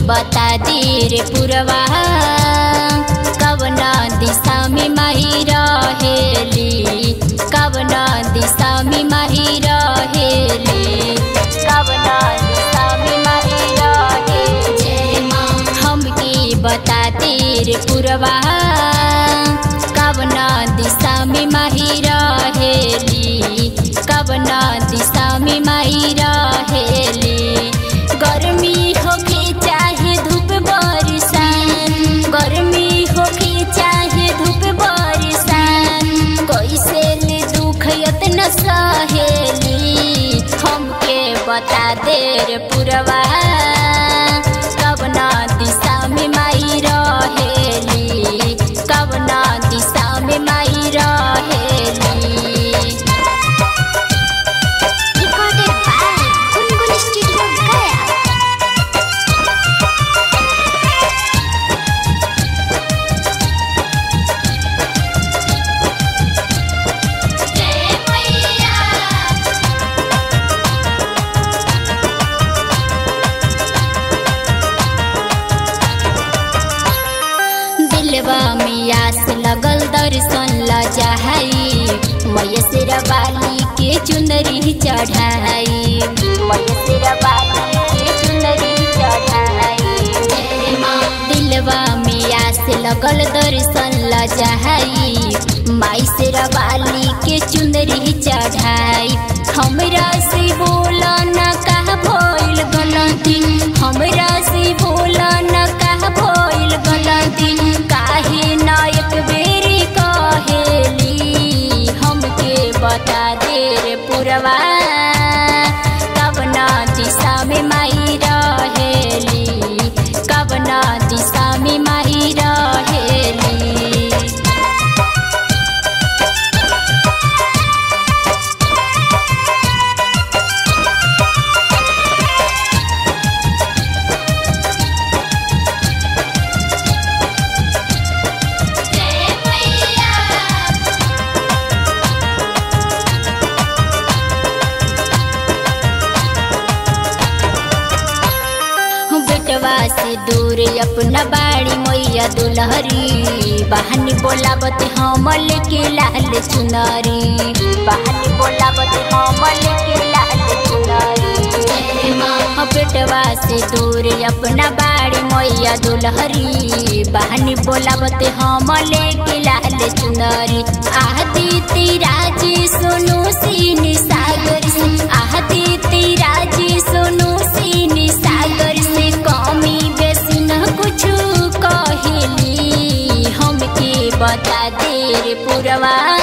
बता दे रे पुरवा कवना दिशा में माही रहेली कवना दिशा में माही रहेली कवना दिशा में माही रहेली हमके बता दे रे पुरवा कवना दिशा में माही रहेली कवना दिशा में माही रहेली गर्मी होके चाहे धूप बरसान गर्मी होके चाहे धूप बरसान कैसे ले दुख यतना सहेली हमके बता दे रे पुरवा कवना दिशा में माई रहेली कवना दिशा में माई रहेली Recorded by Gungun Studio Gaya. दिलवा में आस लगल दर्शन ल जाई मयसरा बाली के चुनरी चढ़ाई मयसरा बाली के चुनरी चढ़ाई दिलवा में आस लगल दर्शन ल जाई माई सेरा बाली के चुनरी चढ़ाई हमरा से बोला न कहा भइल गलती हमरा से बोला न कहा भइल गलती काहे ना एक बेरी कहेली हमके बता दे रे पुरवा कवना दिशा में माई रहेली कवना दिशा में माई रहेली बेटवा से दूर अपना बाड़ी मैया दुलहरी बहनी बोलावत हमल के लाल चुनरी बहनी बोलावत हमल के लाल चुनरी बेटवा से दूर अपना बाड़ी मैया दुलहरी बहनी बोलावत हमल के लाल चुनरी आदि तिराजी सोनू सीन सागर से आदि तिराजी सोनू सीन सागर से कमी बेसी न कुछ कहेली हमके बता दे रे पुरवा